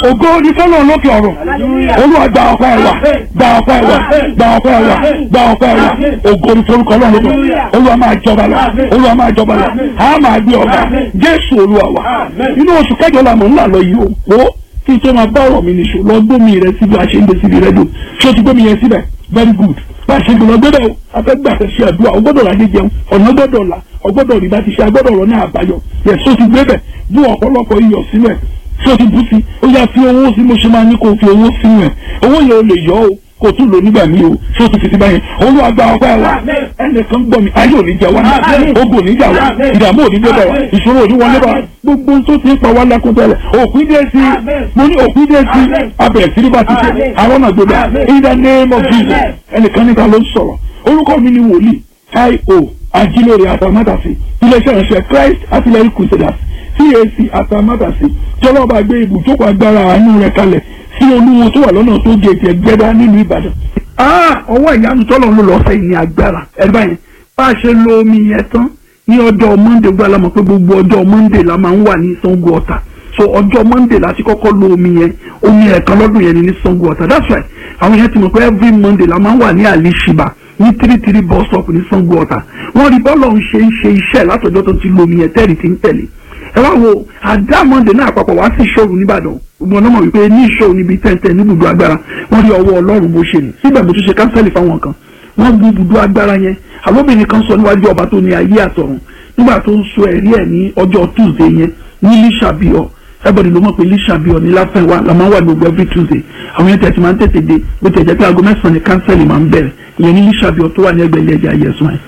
ògo ní fọlọ́ lókè ọ̀rọ̀ olúwa gba ọpẹ́ wa gba ọpẹ́ wa gba ọpẹ́ wa gba ọpẹ́ wa ògo ní forúkọ ọlọ́run lókè olúwa máa jọba lọ olúwa máa jọba lọ a máa gbé ọba jésù olúwa wa inú oṣù kẹjọ la mọ̀ ńlá lọ yìí o wo kí n tó máa bá ọ̀rọ̀ mi nìṣó lọ gbómi rẹ síbi àṣeyìnbó síbi rẹ dùn ṣé o ti gbómi yẹn síbẹ̀ very good bá a ṣe gbọ́dọ̀ gbọ́dọ̀ afẹ́gbà fẹ́ ṣe àdúrà ọgbọ́dọ̀ rà jẹjẹun ọ̀nà gbọ́dọ̀ là ọgbọ́dọ̀ rí bá ti ṣe agbọ́dọ̀ rọ ní àbáyọ yẹ so ti gbé bẹ̀ bú ọ̀pọ̀lọpọ̀ iyọ̀ sílẹ̀ so ti bú sí ó yá fi owó sí mo ṣe máa ní kó fi owó sínú ẹ̀ owó yẹn o lè yọ o kò tún lò nígbà míì o so ti fi ti báyẹn olúwa gba ọpẹ́ wa ẹnìkan gbọ́ mi ayé ò ní jẹ wá ogun ò ní jà wá ìdààmú ò ní dé bá wa ìṣòro ò ní wọlé bá wa gbogbo tó ti ń pa wá lákún tẹ́lẹ̀ òpin dé sí mo ní òpin dé sí abẹ̀rẹ̀ sí ní bá ti ṣe àwọn náà gbé bá in the name of Jesus ẹnìkan níta ló ń sọ̀rọ̀ orúkọ mi ni wòlíì io ajílóore àtàmátàsí iléeṣẹ́ ìránṣẹ́ Christ artillery crusaders CAC àtàmátàsí jọlọ́ba gbé ibùjókòó agbára àánú rẹ̀ kalẹ̀ sí olúwo tó wà lọ́nà tó gèèjì ẹgbẹ́dá nílùú Ìbàdàn. ọwọ́ ìyanu tọ́lọ̀ ló lọ́ọ́ fẹ́ ní agbára ẹ̀rí báyìí bá a ṣe lo omi yẹn tán ní ọjọ́ Monday gbọ́dọ̀ la mọ̀ pé gbogbo ọjọ́ Monday la máa ń wà ní Sango Ọ̀tà so ọjọ́ Monday láti kọ́kọ́ lo omi yẹn omi ẹ̀kan lọ́dún yẹn ni ní Sango Ọ̀tà that's right àwọn yẹn ti mọ̀ pé every Monday la máa ń wà ní Alishiba ní three three bus stop ní Sango Ọ̀tà wọ́n rí bọ́ọ̀lù ń ṣe ń ṣe iṣẹ́ látọjọ́ tó ti lo omi yẹn tẹ́rì tí ń tẹ̀lé ẹ wá wo àdá Monday náà àpapọ̀ wá sí ìṣòro nìbàdàn gbogbo ọ̀nà mọ̀ wípé ní ìṣòro níbi tẹ́ntẹ́ ní ibùdó agbára wọ́n rí ọwọ́ Ọlọ́run bó ṣe nì síbẹ̀ mo tún ṣe kánsẹ́lì fáwọn kan wọ́n gbé ibùdó agbára yẹn àlóbìnrin kan sọ níwájú ọba tó ní ayé àtọ̀run nígbà tó ń sọ ẹ̀rí ẹ̀ ní ọjọ́ Tuesday yẹn ní lísàbíọ̀ everybody ló mọ̀ pé lísàbíọ̀ ní láfẹ̀wá la máa ń wà gbogbo every Tuesday àwọn yẹn tẹ̀sí máa ń tètè dé bó tẹ̀ jẹ́ pé aago mẹ́sàn-án ní kánsẹ́lì máa ń bẹ̀rẹ̀ ìyẹn ní lísàbíọ̀ tó wà ní ẹgbẹ́ ilé ẹja yẹsùn ẹ̀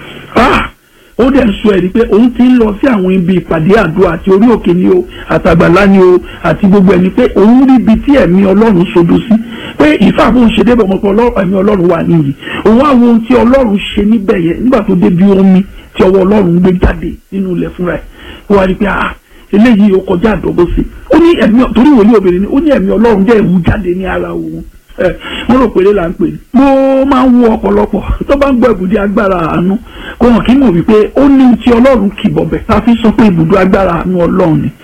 ó dẹ̀ sọ ẹ̀rí pé òun ti ń lọ sí àwọn ibi ìpàdé àdúrà àti orí òkè ni o àtàgbàlá ni o àti gbogbo ẹni pé òun rí ibi tí ẹ̀mí ọlọ́run sodo sí pé ìfà bóun ṣe débẹ̀ ọmọ pé ẹ̀mí ọlọ́run wà níyì òun á wo ohun tí ọlọ́run ṣe níbẹ̀ yẹn nígbà tó débi omi tí ọwọ́ ọlọ́run gbé jáde nínú ilẹ̀ fúnra ẹ̀ ó wá rí pé ah eléyìí ó kọjá àdọ́gbó sí ó ní ẹ̀mí torí wòlíì obìnrin ni ó ní ẹ̀mí ọlọ́run jẹ́ ìwú jáde ní ara òun mo rò péré là ń pè ní. mo máa ń wo ọ̀pọ̀lọpọ̀ tó bá ń gbọ́ ibùdó agbára àánú kò hàn kí n mọ̀ wípé ó ní ti ọlọ́run kì bọ̀bẹ̀ tá a fi sọ pé ibùdó agbára àánú ọlọ́run ni.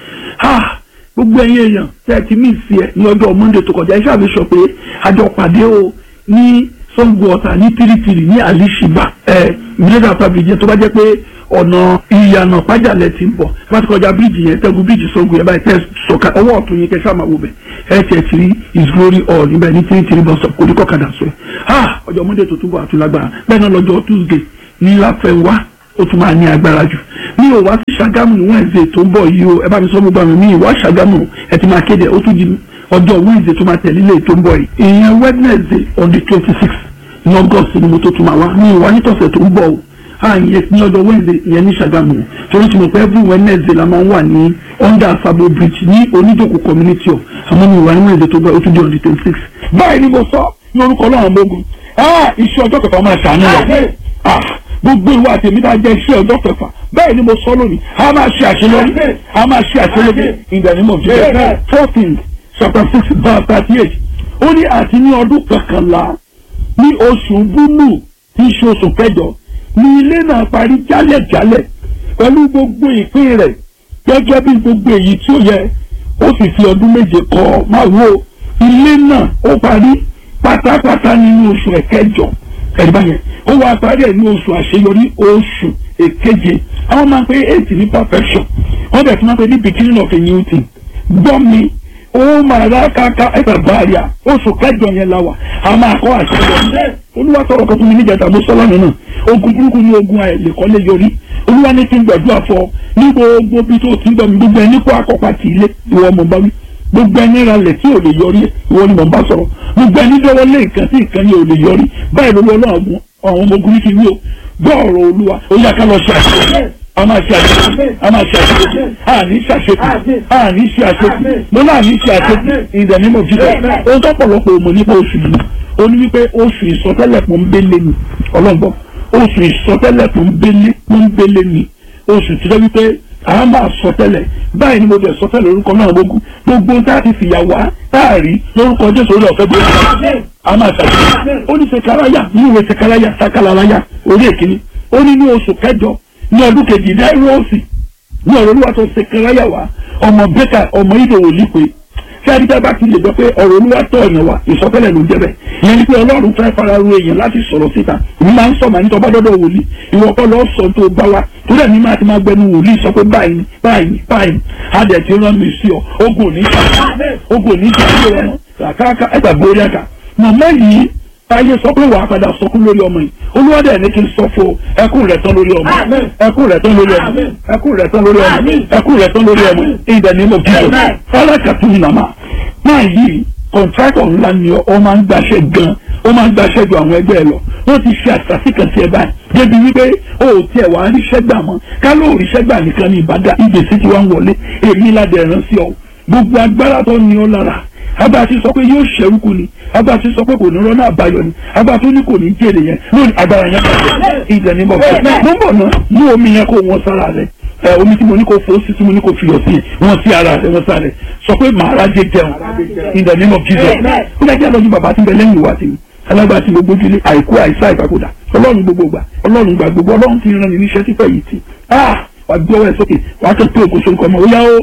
gbogbo ẹ̀yin èèyàn tẹ́ ẹ ti mí sí ẹ ní ọjọ́ Monday tó kọjá iṣẹ́ àfi sọ pé àjọ pàdé o ní Sango Ọ̀tà ní tìrìtìrì ní Alishiba ẹ mílíọ̀nù àtàbíjẹ tó bá jẹ́ pé ọ̀nà ìyànà pàjálẹ̀ ti ń bọ̀ bá ti kọjá bíríìjì yẹn tẹ́gun bíríìjì Sango yẹn báyìí tẹ́ sọ̀ka ọwọ́ ọ̀tún yẹn kẹsàn-án máa wò bẹ̀ ẹ tiẹ̀ ti rí his glory all níbẹ̀ ní three three bus stop kò ní kọ́kadà sọ ẹ̀ ha ọjọ́ Monday tó túbọ̀ àtúlágbára bẹ́ẹ̀ náà lọ́jọ́ Tuesday ní láfẹ̀wá ó tún máa ní agbára jù mi ò wá sí Ṣàgámù ní Wednesday tó ń bọ̀ yìí o ẹ bá mi sọ gbogbo àmì mi ìwá Ṣàgámù ẹ ti máa kéde ó tún di ọjọ́ Wednesday tó máa tẹ̀lé ilé tó ń bọ̀ yìí ìyẹn Wednesday on the twenty six ní August ni mo tó tún máa wá mi ìwá nítọ̀sẹ̀ tó ń bọ̀ o àyè ní ọjọ́ Wednesday ìyẹn ní Ṣàgámù torí tí mo pẹ́ every Wednesday la máa ń wà ní under Sabo Bridge ní onídòkò community of àmọ́ mi ìwà ní Wednesday tó gbọ́ ó tún di on the twenty six. báyìí ni mo sọ ní orúkọ Ọlọ́run gbógun iṣẹ́ ọjọ́ kẹfà máa ṣàánú wa gbogbo ìwà àtẹ̀mí tá a jẹ́ iṣẹ́ ọjọ́ kẹfà bẹ́ẹ̀ ni mo sọ lónìí a máa ṣe àṣeyọrí a máa ṣe àṣeyọrí in the name of Jesus fourteen chapter six verse thirty eight ó ní àti ní ọdún kọkànlá ní oṣù búlù tí í ṣe oṣù kẹjọ ní ilé náà parí jálẹ̀jálẹ̀ pẹ̀lú gbogbo ìpín rẹ̀ gẹ́gẹ́ bí gbogbo èyí tí ó yẹ ó sì fi ọdún méje kọ́ máa wo ilé náà ó parí pátápátá nínú oṣù ẹ̀kẹjọ ẹ̀rí báyẹn ó wá parí ẹ̀ ní oṣù àṣeyọrí oṣù èkeje àwọn máa ń pe eight ní perfection wọ́n bẹ̀ tí wọ́n pe ní beginning of a new thing gbọ́ mi ó máa rá káká ẹ̀fẹ̀ báàríà oṣù kẹjọ yẹn la wà a máa kọ́ àṣeyọrí olúwa sọ̀rọ̀ kan fún mi níjàdá mo sọ́lá mi náà ogun burúkú ní ogun àìlèkọ́lé yọrí olúwa ní kí n gbàdúrà fọ ní gbogbo bí tó ti ń gbọ́ mi gbogbo ẹni kó akọ́pá ti ilé ìwọ mọ̀ bá wí gbogbo ẹni ralẹ̀ tí ò lè yọrí ìwọ ni mò ń bá sọ̀rọ̀ gbogbo ẹni dọ́wọ́ lé nǹkan tí nǹkan yẹn ò lè yọrí báyìí ló lọ́wọ́ àwọn ọmọ ogun ní kí wí o gbọ́ ọ̀rọ̀ olúwa ó yá ká lọ ṣe àṣeyọrí a máa ṣe àṣeyọrí a máa ṣe àṣeyọrí a ní ṣe àṣeyọrí a ní ṣe àṣeyọrí mo náà ní ṣe àṣeyọrí in the name of Jesus ohun tó pọ̀lọpọ̀ òmò nípa oṣù yìí ó ní wípé oṣù ìsọtẹ́lẹ̀ pọ́nbélé ni ọlọ́gbọ́n oṣù ìsọtẹ́lẹ̀ pọ́nbélé pọ́nbélé ni oṣù tí wọ́n wípé a máa sọtẹ́lẹ̀ báyìí ni mo bẹ̀ sọtẹ́lẹ̀ orúkọ náà gbogbo gbogbo tá a ti fìyà wá tá a rí lórúkọ Jésù orí ọ̀fẹ́ gbé a máa ṣàṣeyọrí ó ní sekaraya ní ìwé sekaraya sakalaraya orí èkìní ó ní ní oṣù kẹjọ ní ọdún kejì náírọ̀ọ̀sì ní ọ̀rọ̀ olúwa tó sekaraya wá ọmọ bẹ́kà ọmọ ìdòwò lípe tí adídá bá ti lè jọ pé ọ̀rọ̀ olúwa tọ̀ ọ̀yàn wa ìsọtẹ́lẹ̀ ló ń jẹ́ bẹ́ẹ̀ ìyẹn ni pé ọlọ́run fẹ́ fara ro èèyàn láti sọ̀rọ̀ síta èmi máa ń sọ màá ní tọ́ bá dọ́dọ̀ wòlíì ìwọ kọ́ lọ́ọ́ sọ tó bá wa torí ẹ̀mí máa ti máa gbẹnu wòlíì sọ pé báyìí ni báyìí ni báyìí ni á dẹ̀ ti rán mi sí ọ ogun ò ní jà ogun ò ní jà sí ọmọ kàkàkà ẹgbà gbórí ẹ̀ka màmá yìí táyé sọ pé wàá padà sọkún lórí ọmọ yìí olúwadẹ ní kí n sọ fún ẹkún rẹ tán lórí ọmọ ẹkún rẹ tán lórí ọmọ ẹkún rẹ tán lórí ọmọ ẹkún rẹ tán lórí ọmọ ìdẹ ní mo kí o fọlákàtú nàmà máa yí kọ̀ǹtrátọ̀ ńlá ni ọ máa ń gbaṣẹ́ gan ó máa ń gbaṣẹ́ ju àwọn ẹgbẹ́ ẹ lọ wọ́n ti ṣe àṣàṣì kan sí ẹ báyìí débi wípé o ò tiẹ̀ wá ríṣẹ́ gbà mọ́ ká ló ríṣẹ́ gbà nìkan ní ìbàdàn ìgbésí ti wá ń wọlé èmi ládẹ̀ rán sí ọ gbogbo agbára tó ní ọ lára agbára ti sọ pé yóò ṣẹ́rúkú ni agbára ti sọ pé kò ní rọ́nà àbáyọ ni agbára tó ní kò ní jèrè yẹn lónìí agbára yẹn bàjẹ́ ìjẹ́ ní bọ̀bọ̀ mo ń bọ̀ náà mú omi yẹn kó wọn sára rẹ̀ ẹ omi tí mo ní kó fo sí tí mo ní kó fiyọ̀ sí wọn sí ara rẹ̀ wọn sára rẹ̀ sọ pé màá rájẹ jẹun in the name of Jesus ó dájú àlọ́jú bàbá tí ń bẹ lẹ́yìn ìwà tèmi alágbára tí gbogbo ojúlé àìkú àìsá ìpapòdà ọlọ́run gbogbo gbà ọlọ́run gbà gbogbo ọlọ́run ti rán ni níṣẹ́ sípẹ́ yìí tì wà gbé ọwọ́ ẹ̀ sókè wà á tó pé òkú sórúkọ ọmọ ó yá ó.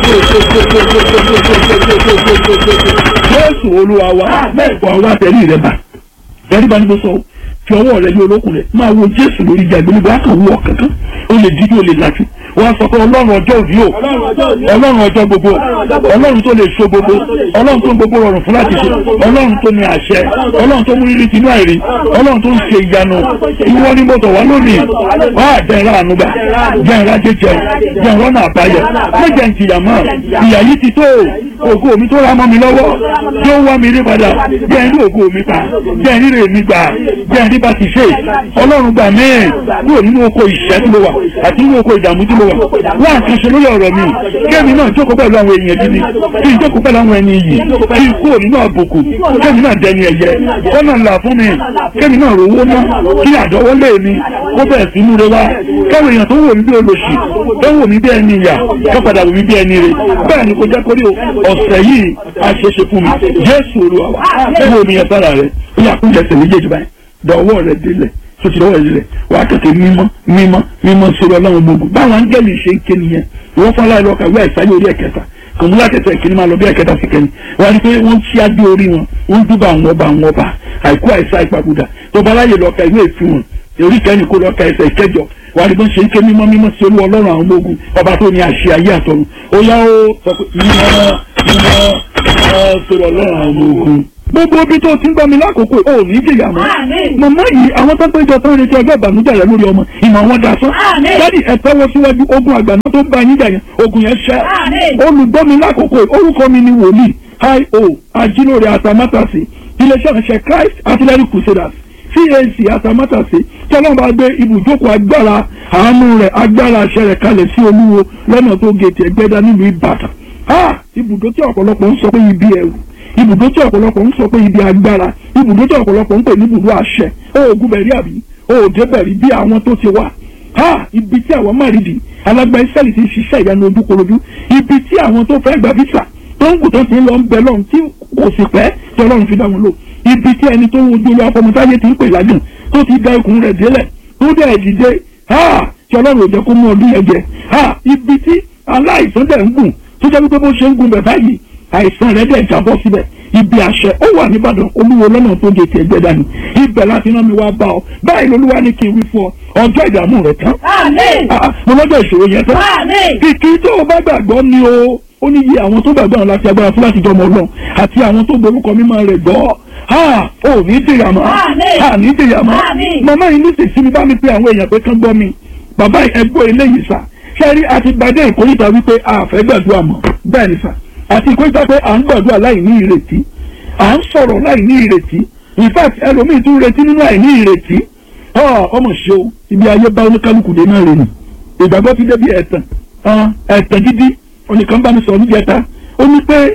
Jésù olúwa wa wà wá tẹ̀lé rẹ̀ bá tẹ̀lé bá ní bó sọ fi ọwọ́ rẹ̀ ní olókùn rẹ̀ máa wo Jésù lórí ìjà ìgbélébọ̀ á kàn wú ọ̀ kankan ó lè dídí ó lè lajú wọ́n sọ pé ọlọ́run ọjọ́ òbí o ọlọ́run ọjọ́ gbogbo ọlọ́run tó lè so gbogbo ọlọ́run tó ń gbogbo rọrùn fún láti ṣe ọlọ́run tó ní àṣẹ ọlọ́run tó mú rírì tinú àìrí ọlọ́run tó ń ṣe ìyanu ìwọ ní mo tọ̀ wá lónìí wá jẹ́ ìrà ànúgbà jẹ́ ìrà jẹjẹ jẹ́ ìrọ́ náà àbáyọ méjẹ ń tìyà mọ́ ìyà yìí ti tó ògo mi tó ra mọ́ mi lọ́wọ́ tí ó wá mi rí padà jẹ́ ìrí ògo mi pa jẹ́ ìrí rè mi gbà jẹ́ ìrí bá ti ṣe ọlọ́run gbà mí kúrò nínú oko ìṣẹ́ tí mo wà àti nínú oko ìdààmú tí mo wà wá nǹkan ṣe lórí ọ̀rọ̀ mi kémi náà jókòó pẹ̀lú àwọn èèyàn gidi kí n jókòó pẹ̀lú àwọn ẹni iyì kí n kúrò nínú àbùkù kémi náà dẹni ẹ̀yẹ kọ́nà ńlá fún mi kémi náà rówó ná kí àdọ́wọ́lé mi kó bẹ̀rẹ̀ sí múre wá káwọn èèyàn tó wò mí bí olóṣì tó wò mí bí ẹni ìyà tó padà wò mí bí ẹni rè bẹ́ẹ̀ ni kò jẹ́ kórí ọ̀sẹ̀ yìí àṣeṣe fún mi Jésù Olúwa wa wo mi yẹn sára rẹ ó yà kúnjẹ sẹ̀ méjèèjì báyìí dọ̀wọ́ rẹ délẹ̀ tó ti lọ́wọ́ ìrẹ̀lẹ̀ wà á kẹ̀kẹ́ mímọ́ mímọ́ mímọ́ sórí ọlọ́run gbogbo báwọn áńgẹ́lì ṣe ń ké nìyẹn ìwọ́n fún aláìlọ́ ọkà ìwé àìsàn orí ẹ̀kẹta kòmúlá kẹta ìkíní máa lọ bí ẹ̀kẹta sí kẹni wọ́n á rí pé wọ́n ṣí adé orí wọn wọ́n dúbà àwọn ọba àwọn ọba àìkú àìsàn ìpapòdà tó bá láyè lọ́ọ̀ka ìwé ìfún wọn orí kẹ́ni kó lọ́ọ̀ka ẹsẹ̀ ìkẹjọ wà á rí bọ́n ṣe ń ké mímọ́ mímọ́ sí olú ọlọ́run àwọn ọmọ ogun ọba tó ní àṣẹ ayé àtọ̀run ó yá ó sọ pé mímọ́ mímọ́ mímọ́ sórí ọlọ́run àwọn ọmọ ogun gbogbo ibi tó ti ń gbọ́ mi lákòókò ò ní jìyà mọ́. màmá yìí àwọn tó péjọ tó ń retí ọjọ́ ìbànújẹ́ rẹ lórí ọmọ ìmọ̀ wọn da sán. dádì ẹ tẹ́wọ́ síwájú ogun àgbàná tó ń bá yín jà yẹn ogun yẹn ṣẹ́. olùgbọ́ mi lákòókò orúkọ mi ni wòlíì io ajílóore atamátàsí iléeṣẹ́ ìránṣẹ́ Christ Artillery Crusaders CAC atamátàsí tí ọlọ́run bá gbé ibùjókòó agbára àánú rẹ̀ agbára àṣẹ rẹ̀ kalẹ̀ sí olúwo lọ́nà tó gètè ẹgbẹ́dá nílùú Ìbàdàn. ibùdó tí ọ̀pọ̀lọpọ̀ ń sọ pé ibi ẹ̀rù ibùdó tí ọ̀pọ̀lọpọ̀ ń sọ pé ibi agbára ibùdó tí ọ̀pọ̀lọpọ̀ ń pè ní ibùdó àṣẹ oògùn bẹ̀rí àbí òòdè bẹ̀rí bí àwọn tó ti wà ha ibi tí àwọn márìdì alágbá ìsẹ́lì ti ṣiṣẹ́ ìyanu ojúkorojú ibi tí àwọn tó fẹ́ gba visa tó ń kù tó ti ń lọ ń bẹ lọ́run tí kò sì pẹ́ tí ọlọ́run fi dá wọn lò ibi tí ẹni tó ń wojú olú afọmọtáyé ti ń pè lágùn tó ti da ikùn rẹ̀ délẹ̀ tó dẹ̀ dìde ha tí ọlọ́run ò jẹ́ kó mú ọdún yẹn jẹ ha ibi tí aláìsàn dẹ̀ ń gùn tó jẹ́ wípé bó ṣe ń gùn bẹ̀ báyìí àìsàn rẹ̀ dẹ̀ jábọ́ síbẹ̀ ibi àṣẹ ó wà nìbàdàn olúwo lọ́nà tó gé tiẹ̀ gbẹ dání ibẹ̀ láti rán mi wá bá ọ báyìí lolúwa ní kí n wí fún ọ ọjọ́ ìdààmú rẹ̀ tán mo lọ́jọ́ ìṣòro yẹn tán kìkì tó o bá gbàgbọ́ ni o ó ní iye àwọn tó gbàgbọ́ àwọn láti agbára fún láti jọmọ ọlọ́run àti àwọn tó gborúkọ mímọ́ rẹ̀ gbọ́ ha ò ní dìyà mọ́ ha ní dìyà mọ́ màmá yìí nísinsìnyí bá mi pe àwọn èèyàn pé kán gbọ́ mi bàbá ẹgbọ́ eléyìí sà ṣẹ́rí àti gbadé ìkórìtà wípé a fẹ́ gbàdúrà mọ́ bẹ́ẹ̀ ni sà àti ìkórìtà pé à ń gbàdúrà láì ní ìrètí à ń sọ̀rọ̀ láì ní ìrètí in fact ẹlòmíì tún retí nínú àìní ìrètí ọmọ ṣe o ibi ayé bá oníkálukú dé náà rè nì ìgbàgbọ́ ti débi ẹ̀tàn ẹ̀tàn gidi onìkan bá mi sọ ní jẹta ó ní pé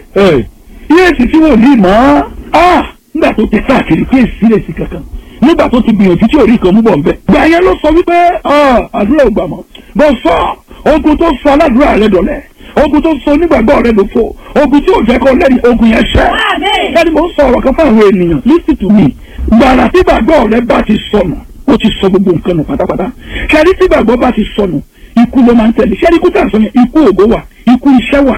iye èsì tí wò ní mọ́ nígbà tó ti káàkiri pé èsì lè sí kankan nígbà tó ti gbìyànjú tí orí kan mú bọ̀ nbẹ. gbà yẹn ló sọ wípé àdúrà ò gbà mọ́ bọ́ sọ ogun tó sọ aládùúrà rẹ dọ̀lẹ́ ogun tó sọ onígbàgbọ́ rẹ ló fò ogun tí ò jẹ́ kó lẹ́yìn ogun yẹn ṣẹ́. ẹni mo ń sọ ọ̀rọ̀ kan fún àwọn ènìyàn listen to me gbàrà tí gbàgbọ́ rẹ bá ti sọnù ó ti sọ gbogbo nǹkan nù pátápátá ṣẹ́ni tí gbàgbọ́ bá ti sọnù ikú ló máa ń tẹ̀lé ṣẹ́ni ikú tà sọ yẹn ikú ògo wà ikú iṣẹ́ wà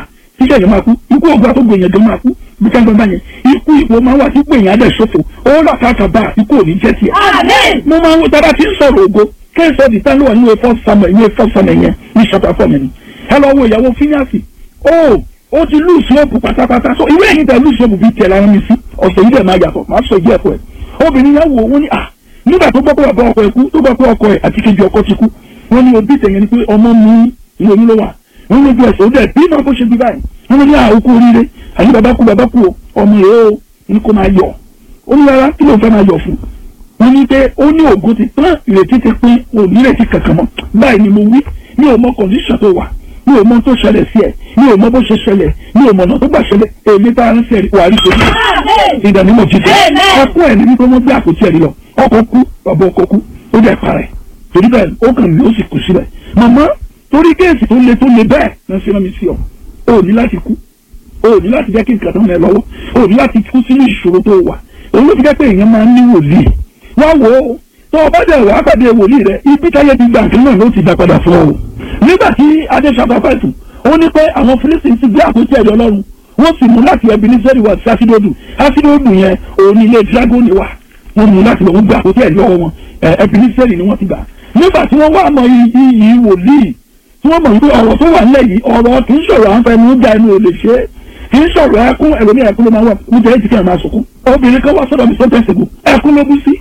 tíṣẹ́ yẹn máa kú ikú ògùn àtọ́gbò èèyàn gan máa kú bí káńgbọ́n bá yẹn ikú ipò máa wà sípò èèyàn adẹ̀ ṣòfò ó rà káàkà bá ikú òní jẹ́ tiẹ̀. mo máa ń wo tábà tí ń sọ̀rọ̀ ògo kéèsì ọ̀dì tán ló wà níwèé fọ́ samuel níwèé fọ́ samuel yẹn ní ṣàtà fọ́ọ̀mù ni ẹ lọ wo ìyàwó fíníàsì ó ó ti lùsì òpù pátápátá so ìwé ẹ̀yìn tẹ lùsì òpù bíi tiẹ̀ lára mi sí ọ̀sẹ̀ yìí dẹ̀ máa yàtọ̀ máa sọ ìdí ẹ̀kọ́ ẹ̀ obìnrin yẹn wò ó ní à nígbà tó gbọ́ pé bàbá ọkọ ẹ̀ kú tó gbọ́ pé ọkọ ẹ̀ àti kejì ọkọ ti kú wọ́n ní òbí tẹ̀yẹ ni pé ọmọ mi ìwé mi ló wà wọ́n ní ojú ẹ̀sẹ̀ ó dẹ̀ bí náà kó ṣe bí báyìí wọ́n ní àókù oríire àní bàbá kú bàbá kú ọmọ rẹ̀ ó ní kó máa yọ̀ ó ní rárá kí ló fẹ́ máa yọ̀ fún wọ́n ní pé ó ní ògo ti tán ìrètí ti pín òní ìrètí kankan mọ́ báyìí ni mo wí mi ò mọ kọ̀ǹdíṣàn tó wà mi ò mọ tó ṣẹlẹ̀ sí ẹ̀ mi ò mọ bó ṣe ṣẹlẹ̀ mi ò mọ ọ̀nà tó gbà ṣẹlẹ̀ èmi tá a ń ṣe wà rí torí ìdánimọ̀ jíjẹ ẹkún ẹ̀ ní wípé wọ́n gbé àpótí ẹ̀rí lọ ọkọ̀ kú bàbá ọkọ̀ kú ó jẹ́ parẹ́ torí bẹ́ẹ̀ ó kàn mí ó sì kú síbẹ̀ màmá torí kéèsì tó le tó le bẹ́ẹ̀ náà ṣe rán mi sí ọ o ní láti kú o ní láti jẹ́ kí nǹkan tó ń lẹ lọ́wọ́ o ní láti kú sínú ìṣòro tó wà òun ló fi jẹ́ pé èèyàn máa ń ní wòlíì wá wò ó tó o bá dẹ̀ wá pàdé wòlíì rẹ ibi táyé ti gbà nǹkan náà ló ti dá padà fún ọ nígbà tí adé ṣàtàfẹ́tù ó ní pé àwọn Fílísítì ti gbé àpótí ẹ̀rí Ọlọ́run wọ́n sì mú láti Ebeneseri wá sí asidodu asidodu yẹn òun ní ilé dragoni wà wọ́n mú láti lọ́wọ́ gbé àpótí ẹ̀rí ọwọ́ wọn Ebeneseri ni wọ́n ti gbà nígbà tí wọ́n wá mọ iyì wòlíì tí wọ́n mọ̀ wípé ọ̀rọ̀ tó wà nílẹ̀ yìí ọ̀rọ̀ kì í sọ̀rọ̀ àwọn fẹnu já ẹnu ò lè ṣe é kì í sọ̀rọ̀ ẹkún ẹlòmíì ẹkún ló máa wà ní jẹ́ ìtìkẹ́ máa sọkún obìnrin kan wá sọ́dọ̀ mi tó tẹ̀sí bò ẹkún ló bú sí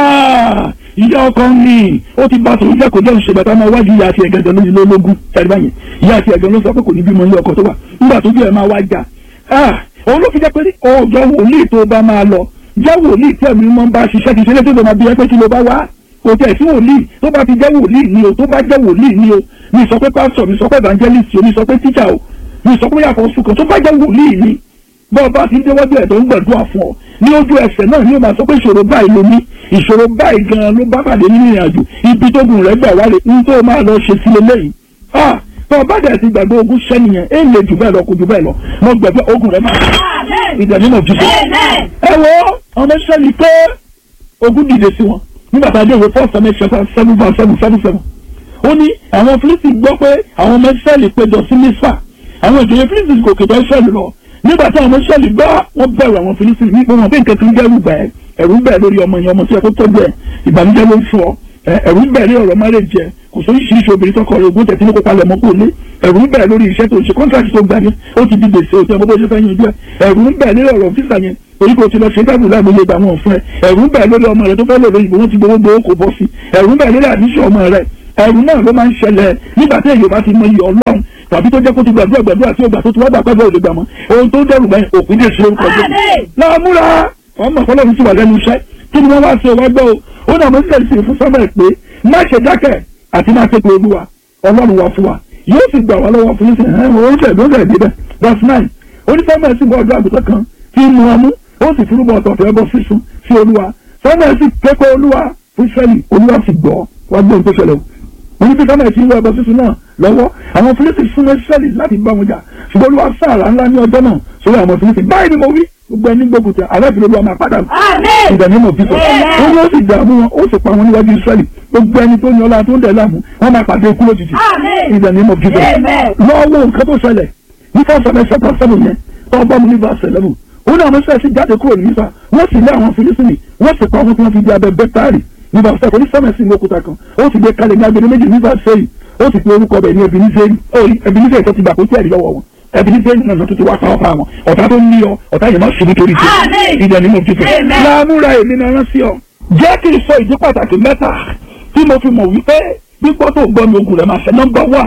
ìyá ọkọ ní ó ti bá tòun jẹ́ kó jẹ́ òṣèlú àtàwọn iwájú ìyá àti ẹ̀gẹ́dẹ̀ lóyún lólógún tẹ̀lé báyìí ìyá àti ẹ̀gẹ́dẹ̀ ló sọ pé kò ní bímọ ilé ọkọ tó wà nígbà tó bí ẹ̀ máa wá jà òun ló fi jẹ́ pé ọjọ́ wòlíì tó bá máa lọ jẹ́ wòlíì tí ẹ̀mí mọ́ bá ṣiṣẹ́ kì í ṣe lé tó lọ́ máa bí ẹ pé kí ló bá wá kò tẹ̀ sí wòlíì tó bá ti jẹ́ wòlíì ni o tó bá jẹ́ wòlíì ni o mi sọ pé pásítọ̀ mi sọ pé evangelist o mi sọ pé tíjà o mi sọ pé yàtọ̀ sùkàn tó bá jẹ́ wòlíì ni bọ́ọ̀ bá ti ń déwájú ẹ̀ tó ń gbàdúrà fún ọ ní ojú ẹsẹ̀ náà ni ó máa sọ pé ìṣòro báyìí ló ní ìṣòro báyìí gan-an ló bá pàdé nínú ìrìn àjò ibi tó gùn rẹ̀ gbà wálé ní tó máa lọ ṣe sílé lẹ́yìn tó bá dẹ̀ ti gbàgbé ogun sẹ́niyẹn é lè jù bẹ́ẹ̀ lọ kò jù bẹ́ẹ̀ lọ mo gbàgbé ogun rẹ̀ máa ìdánimọ̀ jù bẹ́ẹ̀. ẹ wo ọmọ sẹ́ni pé ogun dìde sí wọn nígbà tá a dé ìwé first semester chapter seven verse seven seven seven ó ní àwọn Fílísítì gbọ́ pé àwọn ọmọ Ísírẹ́lì péjọ sí Mísà àwọn ìjòyè Fílísítì kò kìtọ́ Ísírẹ́lì lọ nígbà tí àwọn ọmọ Ísírẹ́lì gbọ́ wọ́n bẹ̀rù àwọn Fílísítì nípa wọn pé nǹkan kan dẹ́rù bẹ́ẹ̀ ẹ̀rù ń bẹ̀ lórí ọmọ yẹn ọmọ tí ẹ kó tọ́jú ẹ̀ ìbànújẹ́ ló ń fún ọ ẹ̀rù ń bẹ̀ lórí ọ̀rọ̀ márèjì ẹ̀ kò sóyún ṣíṣe obìnrin tọkọ rẹ̀ ogún tẹ̀sí ní kópa lẹ̀ mọ́ kó lé ẹ̀rù ń bẹ̀ lórí iṣẹ́ tó ń ṣe kọ́ńtàkì tó gbà ní ó ti di gbèsè òtí ọmọ bó ṣe fẹ́ yanjú ẹ̀ ẹ̀rù ń bẹ̀ lórí ọ̀rọ̀ fífà yẹn torí kò ti lọ ṣe dábùú láàmú ilé ìgbà wọn fún ẹ ẹ̀rù ń bẹ̀ lórí ọmọ rẹ tó fẹ́ lò lóyìnbó wọn ti gbowó gbowó kò bọ́ sí ẹ̀rù ń bẹ̀ lórí àdíṣe ọmọ rẹ ẹ̀rù náà ló máa ń ṣẹlẹ̀ nígbà tí èyí bá ti mọ iye ọlọ́run tàbí tó jẹ́ kó ti gbàdúrà gbàdúrà tí ó gbà tó ti wá gbà pẹ́ẹ́bẹ́ òde gbà mọ́ ohun tó dẹrù báyìí òpin dè sí orúkọ jẹ́ láàmúra ọmọ ọlọ́run ti wà lẹ́nu iṣẹ́ kí ni wọ́n wá ṣe wá gbọ́ o ó náà mo ń tẹ̀lé sí fún sọ́mọ̀ pé má ṣe dákẹ́ àti má ṣe pé olúwa ọlọ́run wà fún wa yóò sì gbà wá lọ́wọ́ fún nísìnyí ẹ̀ wọ́n ṣẹ̀ ló ń tẹ̀lé bẹ́ẹ̀ verse nine onífọ́mọ̀ sì bọ́ ọjọ́ àgùntàn kan tí ń mu ọmú ó sì fúrúbọ̀ ọ̀tọ̀ọ̀tọ̀ ẹbọ sísun sí olúwa sọ́mọ̀ sì kẹ́kọ̀ọ́ olúwa fún Ísírẹ́lì olúwa sì gbọ́ wá gbóhùn tó ṣẹlẹ̀ o wọ́n ní peter náà ti ń wọ ẹbọ sísun náà lọ́wọ́ àwọn fílísì súnmọ́ Ísírẹ́lì láti bá wọn jà ṣùgbọ́n olúwa sáàrà ńlá ní ọjọ́ náà sórí àwọn fílísì báyìí ni mo wí gbogbo ẹni gbógun tẹ aláàbí olúwa máa padà ìdààmú mọ̀ bíbọ̀ ó ní ó sì dààmú wọn ó sì pa wọn níwájú Ísírẹ́lì gbogbo ẹni tó ní ọlá tó ń dẹ̀ láàmú wọn máa pàdé ikú lójijì ìdààmú mọ̀ bíbọ̀ lọ́wọ́ nǹkan tó ṣẹlẹ̀ ní fọ́sọ̀mẹ́ sẹ́pà sẹ́fù yẹn tó bá mu ní verse eleven ó ní àwọn sẹ́ẹ̀sì jáde kúrò ní nípa wọ́n sì lé àwọn fílísìnì wọ́n sì pa wọn tí wọ́n fi di abẹ bẹ́tárì ní verse seven onísọ́mẹ̀sì ní òkúta kan ó sì gbé kalẹ̀ ní agbede méjì ní verse eight ó sì pe orúkọ bẹ̀ ní Ebeneseri tó ti gbà kó tí ẹ̀rí lọ́wọ́ wọn Ebeneseri náà tó ti wá pa ọ́pá wọn ọ̀tá tó ní ọ ọ̀tá yẹn má ṣubú torí jẹ ìdẹ̀ ni mo ti fẹ́ láàmúra èmi náà rán sí ọ jẹ́ kí n sọ ìdí pàtàkì mẹ́ta tí mo fi mọ̀ wípé gbígbọ́ tó gbọ́ mi ogun rẹ̀ máa ṣe nọ́mbà wà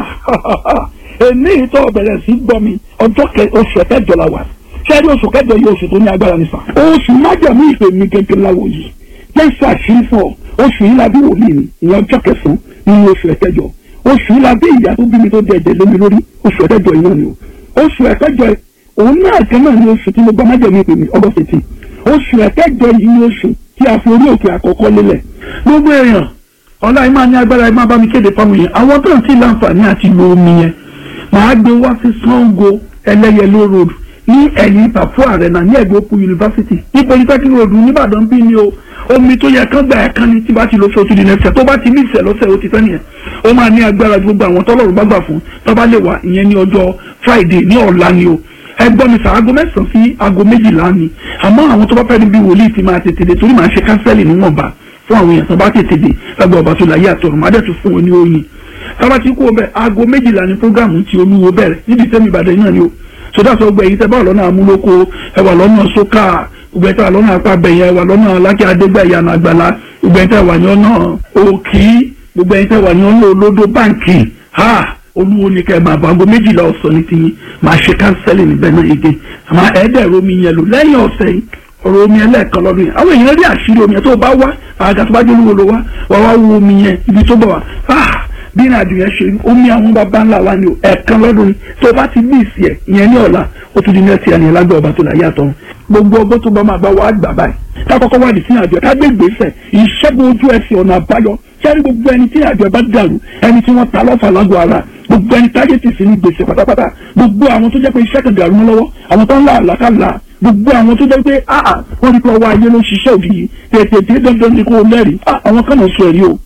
èmi ìtọ́ bẹ̀rẹ̀ sí gbọ́ mi ọjọ́ oṣù kẹjọ la wà ṣẹ́ẹ́rì oṣù kẹjọ yìí oṣù tó ní agbára nìfà oṣù májàmú ìpè mi gẹ́gẹ́ láwo yìí jẹ́sí àṣírí fún ọ oṣù yìí la bí wòlíì mi ìyẹn ọjọ́ kẹsàn-án nínú oṣù ẹ̀kẹjọ oṣù yìí la bí ìyá tó bí mi tó dẹ̀dẹ̀ lómi lórí oṣù ẹ̀kẹjọ yìí náà ni o oṣù ẹ̀kẹjọ òun náà kan náà ni oṣù tí mo gbọ́ májàmú ìpè mi ọgọ́ fètì oṣù ẹ̀kẹjọ yìí ni oṣù tí a fi orí òkè àkọ́kọ́ lélẹ̀ gbogbo èèyàn ọlá ẹ máa ní agbára ẹ máa bá mi kéde fáwọn èèyàn àwọn tó ń tí láǹfààní àti lo omi yẹn màá gbé wá sí Sango ẹlẹ́yẹlé road ní ẹ̀yìn ìpàfọ́ àrẹ̀nà ní ẹ̀gbẹ́ òkú yunifásitì ní polytechnic road nìbàdàn bí ni o omi tó yẹ kán gbà ẹ̀ kan ní tí bá ti lọ fún otúndì nẹ́fẹ̀ tó bá ti ní ìṣẹ̀ lọ́sẹ̀ ó ti tán nìyẹn ó máa ní agbára ju gbogbo àwọn tọ́lọ́run bá gbà fún tó bá lè wà ìyẹn ní ọjọ́ friday ní ọ̀la ni o ẹgbọ́n mi sà aago mẹ́sàn-án sí aago méjìlá ni àmọ́ àwọn tó bá fẹ́ níbi wòlíì ti máa tètè dé torí màá ṣe kánsẹ́lì níwọ̀nba fún àwọn èèyàn tó bá tètè dé lágbà ọba tó láyé àtọ̀run má dẹ̀ tún fún wọn ní oyin tábà tí kú ọbẹ̀ aago méjìlá ni programu ti olúwo bẹ̀rẹ̀ níbi tẹ́mi ìbàdàn náà ni o sọdá sọ gbẹ̀yìn tẹ́ bá wà lọ́nà amúlòkó ẹ wà lọ́nà sókà gbẹ̀yìn tẹ́ wà lọ́nà apábẹ̀yẹ ẹ wà lọ́nà alákẹ́ adégbẹ̀yà àgbàlá gbẹ̀yìn tẹ́ wà ní ọ̀nà òkì gbẹ̀yìn tẹ́ wà ní ọ̀nà olódó báǹkì ha olúwo ni kẹ́ ẹ máa bọ̀ aago méjìlá ọ̀sán ní tiyín máa ṣe kánsẹ́lì níbẹ̀ náà yege àmọ́ ẹ̀ẹ́dẹ̀rẹ̀ omi yẹn lò lẹ́yìn ọ̀sẹ̀ yìí ọ̀rọ̀ omi ẹlẹ́ẹ̀kan lọ́dún yẹn àwọn èèyàn rí àṣírí omi yẹn tó bá wá àga tó bá jẹ́ olúwo ló wá wá wá wo omi yẹn ibi tó bọ̀ wá ah bí ìrìn àjò yẹn ṣe omi àwọn bàbá ńlá wa ni o ẹ̀ẹ̀kan lọ́dún ni tó bá ti bí ìsì ẹ̀ ìyẹn ní ọ̀la ó tún di ní ẹtì ẹni lágbẹ́ ọba tó láyé àtọ̀run gbogbo ọgbọ́n tó bá máa bá wa gbà báyìí ká kọ́kọ́ wá di sí àjọ ká gbé ìgbésẹ̀ ìṣẹ́gun ojú ẹsẹ̀ ọ̀nà àbáyọ sẹ́ni gbogbo ẹni tí àjọ bá dàrú ẹni tí wọ́n ta lọ́fà lágọ̀ ara gbogbo ẹni táyé ti sí ní gbèsè pátápátá gbogbo àwọn tó jẹ́ pé iṣẹ́ kan dàrú mọ́ lọ́wọ́ àwọn tó ń là àlàkàlà gbogbo àwọn tó jẹ́ pé áà wọ́n rí pé ọwọ́ ayé ló ń ṣiṣẹ́ òbí yìí tètè tí dandan ni kò lẹ́rìí àwọn kan náà sọ ẹ̀rí o.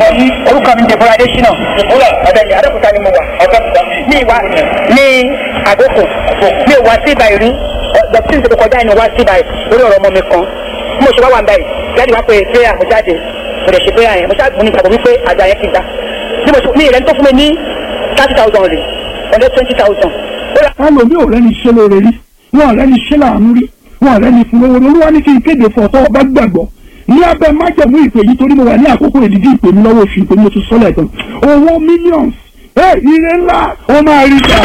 orúkọ mi jẹ́ fúnadé ṣínà ọ̀dẹ̀ni adókúta ni mo wà ní ìwà ní àgókò mi ò wá sí ibà rí dọ̀tí ní ìṣèlú kọjá ni wá sí ibà lórí ọ̀rọ̀ ọmọ mi kan bí mo ṣe wá wà báyìí jáde wá pé prayer mo jáde mo lè ṣe prayer yẹn mo ṣáà mo ní ìgbàgbọ́ wípé àjà yẹn ti gbà bí mo ṣe ní ìrẹ́ni tó fún mi ní thirty thousand rè ọ̀dẹ́ twenty thousand. alomi ò rẹ́ni ṣe lóore rí wọn ò rẹ́ni ṣe láàánú rí wọn ò rẹ́ni fún owó olúwa ní kí n kéde fún ọ̀tọ́ ọba gbàgbọ́ ní abẹ́ májẹ̀mú ìpè yìí torí mo wà ní àkókò ìdíjí ìpè mi lọ́wọ́ oṣù ìpè mi mo ti sọ́lẹ̀ tán owó millions ẹ ire ńlá ó máa rí ta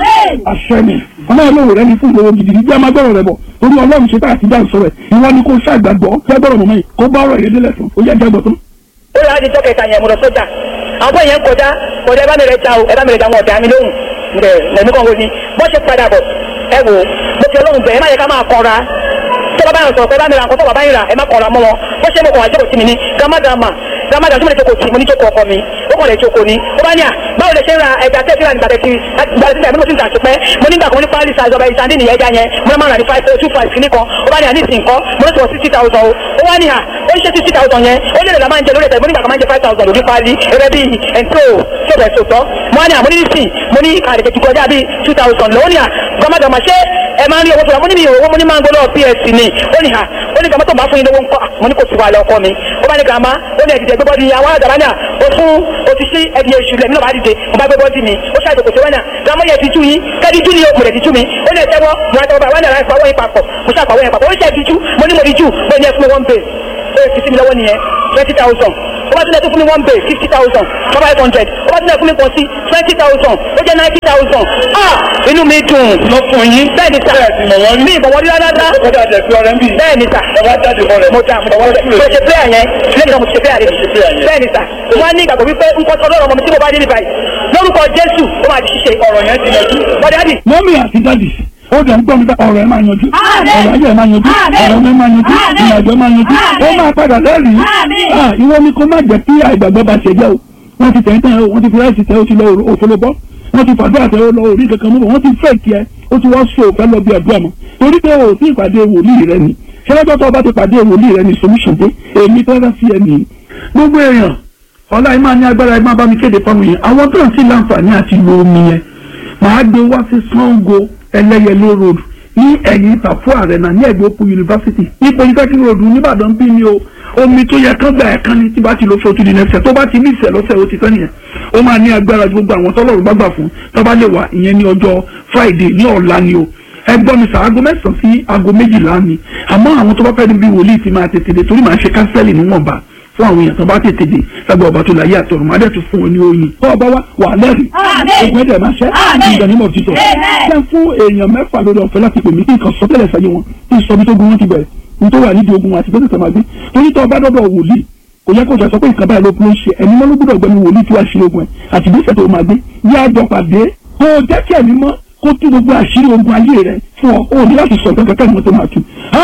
àṣẹ mi ọmọ ìlú rẹ ní fún ìlú gidi ní bí a máa gbọ́rọ̀ rẹ bọ̀ torí ọlọ́run ṣe tá àti já ìsọ̀rọ̀ ẹ̀ ìwọ ni kò ṣàgbàgbọ́ jágbọ́rọ̀ mọ́mọ́ yìí kó bá ọ̀rọ̀ ìyẹn délẹ̀ tán ó yẹ jágbọ́ tán. ó yà á di tọ́kẹ̀ta yẹn mo lọ sọ́jà àwọn bóyá yẹn kọjá kọjá ẹ bá mi rẹ ta o ẹ bá mi rẹ ta wọn ọ̀dà mi lóhùn ǹdẹ̀ lẹ́nu kan wo ni bọ́ ṣe padà bọ̀ ẹ wò mo ti ọlọ́run bẹ̀ ẹ má yẹ ká máa kọra tó bá báyọ̀ sọ̀rọ̀ pé bá mi ra nǹkan tó bá báyìí rà ẹ má kọra mọ́ wọn bó ṣe mo kàn wá jókòó sí mi ní gramadama gramadama tí mo lè jókòó sí mo ní jókòó ọkọ mi ó kàn lè jókòó ni ó bá ní à báwo lè ṣe ń ra ẹja tẹ́ síra nígbà tẹ́tí nígbà tẹ́tí àbí mo ti ń tà sí pẹ́ mo nígbà kan ní pálí size ọba ìsàndí nìyẹn ẹja yẹn mo máa ń rà ní five two five kìíní kan ó bá ní à ní ìsìn kan mo ní sọ sixty thousand o ó wá ní à ó ń ṣe sixty thousand yẹn ó lè la máa ń jẹ lórí ẹ̀tẹ̀ mo nígbà kan máa ń jẹ five thousand lórí pálí ẹ̀rẹ́ bíi ẹ̀ńtó ṣọ̀bẹ̀ sọ̀tọ̀ mo wá ní à mo ní ìsìn mo ní àdèkè ti kọjá bíi two thousand lọ́wọ́ ní à gbọ́mọdọ̀mọ ṣé ẹ máa ń rí owó tó wà mo ní mi ò owó mo ní máa ń gbọ́dọ̀ ps ni ó ní à ó ní gàmọ́tò máa fún yín lówó ńkọ́ mo ní kò sí wàhálà ọkọ mi ó bá ní gàmá ó ní ẹ̀dìdẹ̀ gbé bọ́dì àwọn àdàbà náà ó fún o ti sí ẹ̀dì èṣù lẹ̀ nínú bá dìde mo bá gbé bọ́dì mi ó ṣàìsàn kò sí wẹ́nà gàmọ́ yẹ ti tú yín kẹ́ẹ̀dì jú ni o mo lè ti tú mi ó ní ẹ̀tẹ́wọ́ mo ra tẹ́wọ́ bá wẹ́nà láì fọwọ́ yín papọ̀ mo ṣàpàwọ́ yẹn papọ̀ ó ṣe ti tú mo ní mo di jú bẹ́ẹ̀ ni ẹ fún mi one bay ó yẹ fi sí mi lọ́wọ́ nìyẹn twenty thousand ó bá tilẹ̀ tó fún mi one bay fifty thousand five hundred ó bá tilẹ̀ fún mi pọ̀ sí twenty thousand ó jẹ́ ninety thousand ah inú mi dùn. lọ fún yín. bẹ́ẹ̀ ni sà mi ìbọ̀wọ́ rí rárá ó dà jẹ́ pé ọ̀rẹ́ ń bì. bẹ́ẹ̀ ni sà ọba jáde fún rẹ̀. mo dà mo dà mo ṣe prayer yẹn lẹ́yìn náà mo ṣe prayer rẹ̀ bẹ́ẹ̀ ni sà mo máa ní ìgbàgbọ́ wípé nǹkan tó lọ́rọ̀ ọmọ mi tí mo bá dé ní báyìí lórúkọ Jésù ó máa di ṣíṣe ọ̀rọ̀ yẹn ti lẹ́jú. bọ́dẹ̀ àdì mọ́mí àti dádì ó dẹ̀ ń gbọ́ mi bá ọ̀rọ̀ ẹ̀ máa yanjú ọ̀rọ̀ ayé ẹ̀ máa yanjú ọ̀rọ̀ mi máa yanjú ìrìnàjò máa yanjú ó máa padà lẹ́rìí Ah, ìwọ ni kó má jẹ́ kí àìgbàgbọ́ bá ṣe jẹ́ o wọ́n ti tẹ̀yìn tẹ̀yìn o wọ́n ti fi ráìsì tẹ̀ o ti lọ òfolo bọ́ wọ́n ti fàdúrà tẹ̀ o lọ orí kankan mú bọ̀ wọ́n ti fẹ́ kí ẹ ó ti wọ́n so òfẹ́ lọ bí àdúrà mọ́ torí pé o ti ìpàdé wòlíì rẹ ni ṣẹlẹ́jọ́ tó o bá ti pàdé wòlíì rẹ ni solution dé èmi tẹ́lẹ̀ sí ẹ nìyí gbogbo èèyàn ọlá ẹ máa ní agbára ẹ máa bá mi kéde fáwọn èèyàn àwọn tó ń sí láǹfààní àti lo omi yẹn màá gbé wá sí Sango ẹlẹ́yẹlé road ní ẹ̀yìn ìtàfọ́ àrẹ̀nà ní ẹ̀gbẹ́ òpó yunifásitì ní polytechnic road nìbàdàn bí ni o omi tó yẹ kán gbà ẹ̀ kán ní tí bá ti lọ fún otúndì nẹ́fẹ̀ tó bá ti ní ìṣẹ̀ lọ́sẹ̀ ó ti tán nìyẹn ó máa ní agbára ju gbogbo àwọn tọ́lọ́run bá gbà fún tó bá lè wà ìyẹn ní ọjọ́ friday ní ọ̀la ni o ẹgbọ́n mi sà aago mẹ́sàn-án sí aago méjìlá ni àmọ́ àwọn tó bá fẹ́ níbi wòlíì ti máa tètè dé torí màá ṣe kánsẹ́lì níwọ̀nba fún àwọn èèyàn tó bá tètè dé lágbà ọba tó láyé àtọ̀run máa dẹ̀ tún fún wọn ní oyin tó ọba wa wà lẹ́rìí ogun ẹ̀dẹ̀ máa ṣẹ́ ìgbà nímọ̀ títọ̀ ṣẹ́ fún èèyàn mẹ́fà lórí ọ̀fẹ́ láti pè mí kí nǹkan sọ tẹ́lẹ̀ sáyé wọn kí n sọ bí tó gun wọn ti bẹ̀rẹ̀ ní tó wà nídìí ogun wọn àti pẹ́sẹ̀ máa gbé torí tó ọba dọ́dọ̀ wòlíì kò yẹ kó sọ pé nǹkan báyìí ló kún ṣe ẹ̀mí mọ́ ló gbọ́dọ̀ gbẹ́ni wòlíì tí wàá ṣe ogun ẹ̀ àti bí ìṣẹ̀tò máa gbé yá àjọ pàdé kó o jẹ́ kí ẹ̀mí mọ́ kó tú gbogbo àṣírí ogun ayé rẹ̀ fún ọ o ní láti sọ nǹkan kankan ní tó máa tú.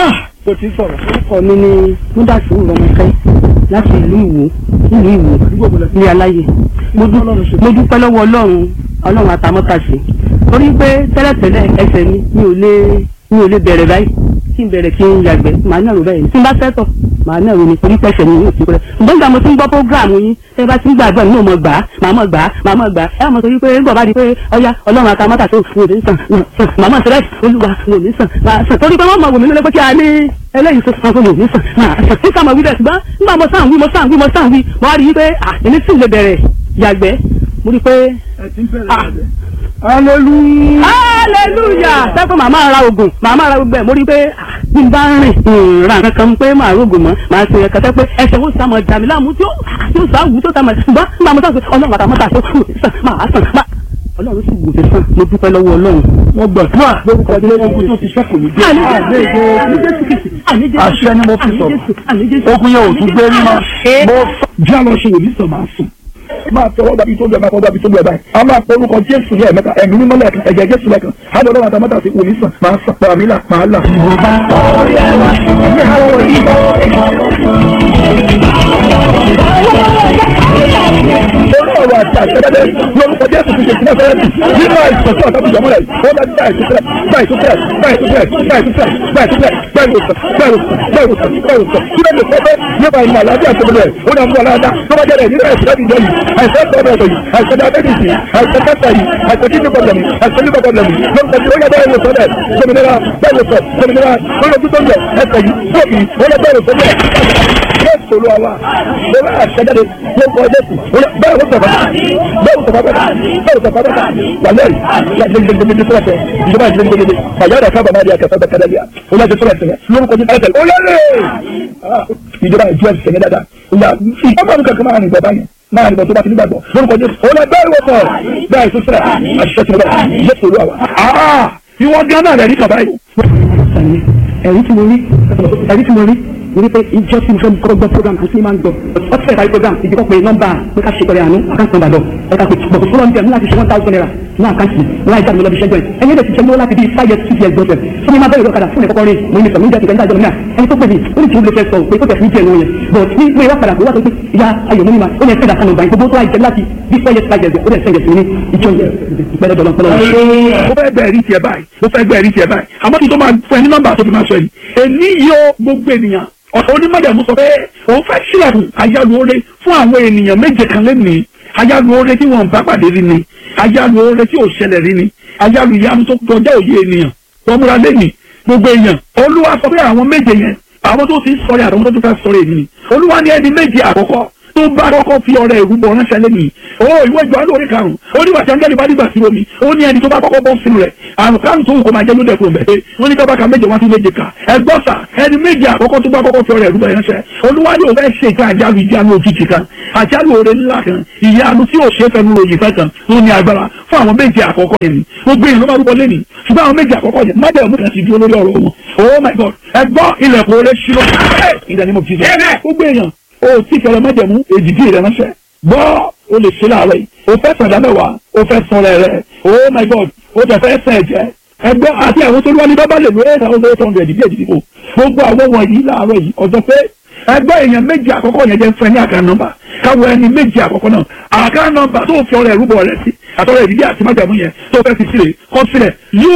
kò tí sọ̀rọ̀. orúkọ mi ni múdàsí rọmọkẹ́ láti ìlú ìwò ìlú ìwò ní aláyè mo dú- mo dúpẹ́ lọ́wọ́ ọlọ́run ọlọ́run àtàmọ́tàṣe torí pé tẹ́lẹ̀tẹ́lẹ̀ ẹsẹ̀ mi mi ò lè mi ò lè bẹ̀rẹ̀ báyìí kí n bẹ̀rẹ̀ kí n yàgbẹ́ màá ní àrùn báyìí tí n bá fẹ́ tọ̀ màá náà wò ni torí pẹ̀sẹ̀ ni yóò ti pẹ́ ǹgbọ́n ìgbà mo ti ń gbọ́ prógráàmù yín ẹ bá ti ń gbàgbọ́ nínú ọmọ gbà á màá mọ̀ gbà á màá mọ̀ gbà á ẹ mọ̀ torí pé ń bọ̀ bá di pé ọya ọlọ́run àtàmọ́tà tó wò ní sàn màá mọ̀ sẹ́lẹ̀ olúwa wò ní sàn màá sàn torí pé wọ́n mọ̀ wò mí lólé pé kí a ní eléyìí tó sàn fún wò ní sàn màá sàn tí sàmọ̀ wí bẹ́ẹ̀ ṣùgbọ́n nígbà mo sàn wí mo sàn wí mo sàn wí mo wá rí i pé à èmi sì lè bẹ̀rẹ̀ yàgbẹ́ mo rí i pé hallelujah. hallelujah sẹ́kọ̀ màmá ra oògùn màmá ra gbogbo ẹ̀ mo rí i pé ah, bí n bá ń rìn ra nǹkan kan pé màá rògùn mọ́ màá ṣe ẹ̀ka tẹ́ pé ẹsẹ̀ wo sàmọ̀ dàmí láàmú tí ó tí ó sàwù tó sàmọ̀ ṣùgbọ́n nígbà mo sàn pé ọlọ́run àtàwọn mọ́ta tó kù sàn máa sàn máa ọlọ́run sì wò mí sàn mo dúpẹ́ lọ́wọ́ ọlọ́run. wọ́n gbàdúrà lórúkọ jẹ́ ogun tó ti ṣẹ́kù ní dé. àṣẹ ni mo fi sọ̀rọ̀ ogun yẹn ò tún gbé mímọ́. mo jẹ́ àlọ́ ṣe wòlíì sọ máa sùn. máa tọwọ́ dàbí tó lu ẹ̀ máa tọwọ́ dàbí tó lu ẹ̀ báyìí. a máa pọ orúkọ jésù ní ẹ̀mẹ́ta ẹ̀mí mímọ́ lẹ́ẹ̀kan ẹ̀jẹ̀ jésù lẹ́ẹ̀kan. á lọ lọ́wọ́ àtàmọ́tà sí wòlíì sàn máa sàn pàrọ̀ mí là máa là. orí ọ̀rọ̀ àti àṣẹ́dẹ́dẹ́ lórúkọ jésù ti ṣe ìpínlẹ̀ fẹ́rẹ́tì nínú àìsàn tí ọ̀tá fi jọmọ́ rẹ̀ ó bá gbà ìtúsílẹ̀ gbà ìtúsílẹ̀ gbà ìtúsílẹ̀ gbà ìtúsílẹ̀ gbà ìtúsílẹ̀ gbà ìwòsàn gbà ìwòsàn gbà ìwòsàn gbà ìwòsàn kí ló lè fẹ́ fẹ́ nípa ìmọ̀ àlàáfíà tó bẹ̀rẹ̀ ó dà mú aláàdá tó bá jẹ́rẹ̀ nínú ẹ̀sìn láti jẹ́ yìí àìsàn tó bẹ̀rẹ̀ yìí àìsàn diabetes yìí àìsàn cancer yìí àìsàn kidney problem yìí àìsàn liver problem yìí lórúkọ tí ó yẹ bẹ́ẹ̀ ìwòsàn rẹ̀ gbòmìnira bẹ́ẹ̀ ìwòsàn gbòmìnira lórí ojú tó ń bẹ̀ ẹsẹ̀ yìí tóbi ó yẹ bẹ́ẹ̀ ìwòsàn rẹ̀ bẹ́ẹ̀ sọ̀rọ̀ àwa lórí àṣẹjáde lórúkọ jésù bẹ́ẹ̀ ló sọ̀rọ̀ bẹ́ẹ̀ ló sọ̀rọ̀ bẹ́ẹ̀ bẹ́ẹ̀ ló sọ̀rọ̀ bẹ́ẹ̀ wàlẹ́ gbẹgbẹgbẹgbẹ tó lẹsẹ̀ ìjọba gbẹgbẹgbẹ fàyàrá kábà máa di akẹ́kọ̀ọ́ bẹ́ẹ̀ kẹ́lẹ́ ó lẹ́sẹ̀ tó lẹsẹ̀ lórúkọ jésù ẹsẹ̀ ó lẹ́lẹ̀ ìjọba ìjọ ẹsẹ̀ yẹn dáadáa ìyá ìjọba mi kankan máa rìn bọ̀ báyìí máa rìn bọ̀ tó bá ti nígbàgbọ́ lórúkọ jésù ó lẹ bẹ́ẹ̀ wọ́pọ̀ bẹ́ẹ̀ tó sẹ̀ àṣìṣe tó bẹ́ẹ̀ jésù olúwa wa. ìwọ gánà rẹ̀ ní kàbá yìí. ẹ̀rí tí mo rí ẹ̀rí tí mo rí mo rí pé ìjọ tí mo fẹ́ kọ́ gbọ́ program àti ní máa ń gbọ́ ọtí fẹ́ parí program ìdíkọ́ pé nọ́mbà pé ká ṣe pẹ̀lẹ́ àánú àkáǹtì nọ́mbà lọ ẹ̀ka pé bọ̀dọ̀ fúnra ń bẹ̀ mú láti ṣe one thousand naira ní àkáǹtì láì jáde lọ́bi ṣẹ́jọ́ ẹ̀ ẹ̀yẹ́ lè ti ṣe lówó láti bí five years six years gbọ́dọ̀ fún mi máa bẹ̀rẹ̀ lọ́kadà fún ẹ̀kọ́kọ́ rí mo ní sọ̀rọ̀ níjà ìgbà ìdájọ́ náà ẹni tó pè mí ó ní tí mo lè fẹ́ sọ pé tó tẹ̀ fún jẹ́ ìwọ̀n yẹn but ní pé wá padà pé wá sọ pé ìyá ayọ̀ mọ́ mi máa ó ní ẹ̀fẹ́ ìdàkan nọ́mbà yìí gbogbo tó láì jẹ́ láti bí four years five years ó dẹ̀ sẹ́yẹ̀ sí ní ìjọ yẹn ìpẹ́lẹ́ dọ̀lọ́ pẹ́lẹ́ mo fẹ́ gbẹ̀rí tiẹ̀ báyìí mo fẹ́ gbẹ̀rí tiẹ̀ báyìí àmọ́ kí n tó máa fún ẹ ní nọ́mbà tó fi máa sọ yìí èmi yóò gbogbo ènìyàn ọ̀sán onímọ̀jàmú sọ pé òun fẹ́ sílẹ̀kùn àyálù oore fún àwọn ènìyàn méje kan lẹ́nìí àyálù oore tí wọ́n bá pàdé rí ni àyálù oore tí ò ṣẹlẹ̀ rí ni àyálù ìyanu tó kọjá òye ènìyàn wọ́n múra lẹ́nìí gbogbo èèyàn olúwa sọ pé àwọn méje yẹn àwọn tó ti ń sọ̀rọ̀ àtàwọn tó ti fẹ́ sọ̀rọ̀ èmi ni olúwa ní ẹni méje àkọ́kọ́ tó bá kọ́kọ́ fi ọrẹ ìrúbọ ránṣẹ́ lẹ́nu o ìwé ìjọ alóore karùn-ún ó ní wàtí angẹ́lì bá dìgbà sí omi ó ní ẹni tó bá kọ́kọ́ bọ́ sínú rẹ̀ àrùn karùn-ún tó wù kó máa jẹ́ ló dẹ̀kun bẹ̀ wọ́n ní kábàkà méje wá sí méje ká ẹgbọ́n sà ẹni méje àkọ́kọ́ tó bá kọ́kọ́ fi ọrẹ ìrúbọ ránṣẹ́ olúwa ní òun fẹ́ ṣe ìka àjálù ìjánu òjijì kan àjálù oore ńlá kan ìyanu tí ò ṣe é fẹnu ròyìn fẹ́ kan tó ní agbára fún àwọn méje àkọ́kọ́ yẹn ni gbogbo èèyàn ló máa rúbọ lẹ́nu ṣùgbọ́n àwọn méje àkọ́kọ́ yẹn májẹ̀ mú kan sì dúró lórí ọ̀rọ̀ wọn oh my god ẹgbọ́n ilẹ̀kùn oore ṣílọ ìdánimọ̀ jíjẹ gbogbo èèyàn o tí fẹrẹ májẹ̀mú èjìdí rẹ ránṣẹ́ gbọ́ o lè ṣe láàárọ̀ yìí o fẹ́ sàn dámẹ́wàá o fẹ́ sàn rẹ̀ rẹ̀ oh my god o tẹ̀ fẹ́ sàn ẹ̀jẹ̀ ẹgbẹ́ àti àwọn tó lúwa ní bábá lè lo eight thousand eight hundred ìdí èjìdí kò gbogbo àwọn wọ̀nyí láàárọ̀ yìí ọjọ́ pé ẹgbẹ́ èèyàn méjì àkọ́kọ́ yẹn jẹ́ fún ẹ ní àká nọ́mbà káwọ ẹni méjì àkọ́kọ́ náà àká nọ́mbà tó fi ọrẹ ìrúbọ rẹ sí àtọrẹ ìdílé àti májàmú yẹn tó fẹ́ fi sílẹ̀ kọ́ sílẹ̀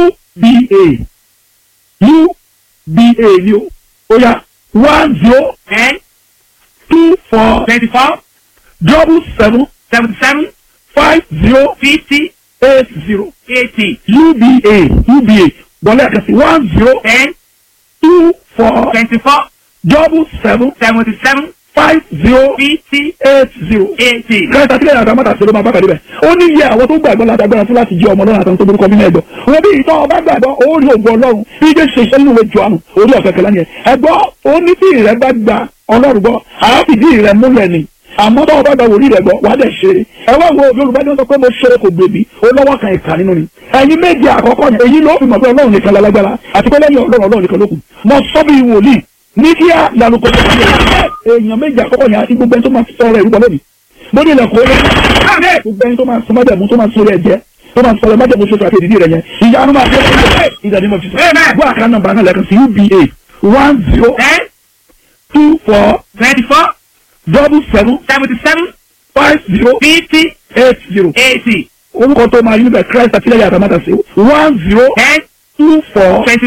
uba uba ni o ó yá one zero ten two four twenty-four double seven seventy-seven five zero fifty eight zero eighty uba uba wọlé àkàsí one zero ten two four twenty-four double seven seventy-seven five zero fifty eight zero. eighty. kẹta sílẹ̀ àti àmọ́ta ṣe ló máa bá kàdé bẹ̀. ó ní iye àwọn tó gbàgbọ́ láti agbára fún láti jẹ́ ọmọ náà àtàwọn tó burúkọ nínú ẹ̀gbọ́. wọ́n bí ìtọ́ ọba gbàgbọ́ ó rí ògùn ọlọ́run bí jẹ́ ṣe iṣẹ́ nínú ìwé Jòhánù orí ọ̀kẹ́ kẹlẹ́ yẹn. ẹ̀gbọ́ ó ní tí ìrẹ́ bá gba ọlọ́run gbọ́ àá fìdí ìrẹ́ múlẹ̀ ni àmọ́ tó o bá gba wòlíì rẹ̀ gbọ́ wà á dẹ̀ ṣeré ẹ wá wo yorùbá ní wọ́n sọ pé mo ṣeré kò gbèbí ó lọ́wọ́ kan ìka nínú ni ẹ̀yin méje àkọ́kọ́ yẹn èyí ló fi mọ̀ pé ọlọ́run nìkan lálágbára àti pé lẹ́yìn ọlọ́run ọlọ́run nìkan ló kù mo sọ bí wòlíì ní kí á lànà kò tó kí èèyàn méje àkọ́kọ́ yẹn àti gbogbo ẹni tó máa sọ ọ̀rọ̀ ìrúbọ lónìí mo ní ilẹ̀kùn orí gbogbo ẹni tó máa sọ májẹ̀mú tó máa sọ orí ẹ̀jẹ̀ tó máa sọ májẹ̀mú ṣoṣo àti ìdílé rẹ̀ yẹn ìyanu máa dé ìdàdí mọ̀ fi sọ gbọ́ àká nọ́mbà náà lẹ́ẹ̀kan sí uba one zero ten two four twenty-four double seven seventy-seven five zero fifty eight zero eighty orúkọ tó máa yí níbẹ̀ christ àtìlẹ́yìn àtàmátà sí one zero ten two four twenty-four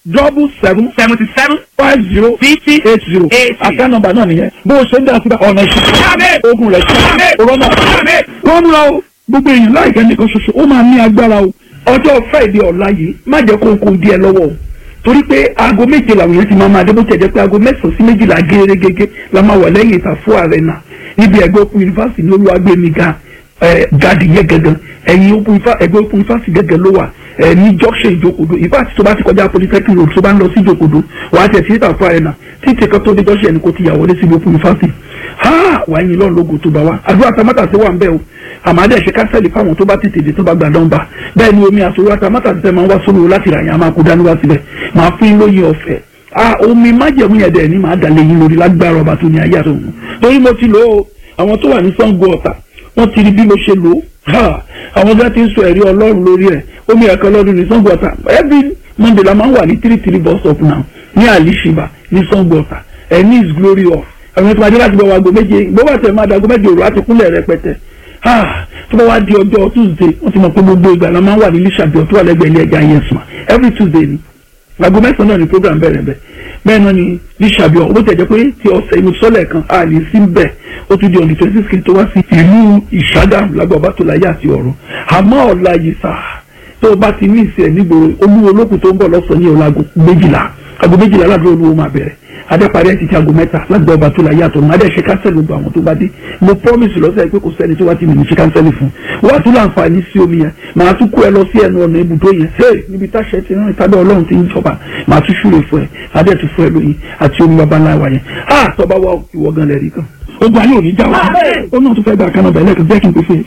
double seven seventy seven five zero fifty eight zero eighty. àká nọ́mbà náà nìyẹn bó o ṣe ń dá síbẹ̀ ọ̀nà ìṣẹ́ ogun rẹ̀ ṣe rọ́nà wọ́n múra o gbogbo èèyàn láìpẹ́ nìkan ṣoṣo ó máa ní agbára o ọjọ́ friday ọ̀la yìí má jẹ́ kó kó díẹ̀ lọ́wọ́ o torí pé aago méje làwọn èèyàn ti máa máa dé bó tiẹ̀ jẹ́ pé aago mẹ́sàn-án sí méjìlá gẹ́gẹ́ la máa wà lẹ́yìn ìtàfó arena níbi ẹgbẹ́ òkú yunifásitì ní olúwàgbẹ̀mí ga gadi yẹ gẹ́gẹ́ ẹ̀yin òkú ẹgbẹ́ òkú yunifásitì gẹ́gẹ́ ló wà ẹ ní junction ìjókòdó ìfàtí tó bá ti kọjá polytechnic road tó bá ń lọ sí ìjókòdó wà á tẹ̀ sí ìtàfó arena títí kan tó dé junction ẹni kò ti yà wọlé síbi òkú yunifásitì ha wàá yin lọ́n lógo tó bá wa àdúrà tamátà sí wà ń bẹ́ o àmàdé ṣe kánsẹ́lì fáwọn tó bá tètè dé tó bá gbà dánba bẹ́ẹ̀ ni omi àsòrò tamátà ti tẹ́ máa ń wá sólò láti rà yẹn a máa kó dání wá síbẹ̀ máa fún yín lóyin ọ̀fẹ́ ah omi májẹ̀mú yẹn dẹ̀ ni màá dàlẹ́ yín lórí lágbára ọba tó ní ayé àtọ̀hún torí mo ti lò ó àwọn tó wà ní Ṣàngó Ọ̀tà wọ́n ti rí bí mo ṣe lò ó ha àwọn ọjà ti ń sọ ẹ̀rí ọlọ́run lórí ẹ̀ omi ẹ̀kan lọ́dún ní Ṣàngó Ọ̀tà every Monday la máa ń wà ní three three bus stop now ní àlìṣìbà ní Ṣàngó Ọ̀tà ẹ̀ ní is glory off àwọn tó máa dé láti bọ̀ wá gbòméje gbọ́wọ́ tẹ̀ máa dàgbọ́ mẹ́jọ òru àti kúnlẹ̀ rẹpẹtẹ tó bá wá di ọjọ́ Tuesday wọ́n ti mọ̀ pé gbogbo ìgbà la máa ń wà ní lísàbí ọ̀tún àlẹ́gbẹ̀ẹ́ ilé ẹja yẹn sùn every Tuesday ni aago mẹ́sàn-án náà ni program bẹ̀rẹ̀ bẹ́ẹ̀ bẹ́ẹ̀ náà ni lísàbí ọ̀hún bó tẹ̀ jẹ́ pé ti ọ̀sẹ̀ inú sọ́lẹ̀ kan a lè sí bẹ́ẹ̀ ó tún di ọ̀nì twenty six tó wá sí ìlú Ìṣàgà lágbàá tó láyé àti ọ̀run àmọ́ ọ̀la yìí sà tó o bá ti ní ìsẹ̀ nígboro olúwo olókùn tó ń bọ̀ lọ́sàn-án ní ọ̀la aago méjìlá aago méjìlá aládùúgbò olúwo máa bẹ̀rẹ̀ adẹ́parí ẹ̀ ti ti aago mẹ́ta lágbàá ọba tó láyé àtọ̀run adẹ́ ṣe kánsẹ́lì gbogbo àwọn tó bá dé mo promise lọ́sẹ̀ pé kò sẹ́ni tó wá ti mìíràn ṣe kánsẹ́lì fún wọ́n á tún láǹfààní sí omi yẹn màá tún kó ẹ lọ sí ẹnu ọ̀nà ibùdó yẹn hey níbi táṣẹ ti rán ìtàdé ọlọ́run ti ń jọba màá tún ṣúre fún ẹ adẹ́ tún fún ẹ lóyin àti omi babaláwa yẹn ah tọ́ba wa ìwọ gan lẹ́rìí kan ogun ayé òní já wa ó náà tún fẹ́ gba kanáà bẹ̀rẹ̀ kan jẹ́ kí n pè fún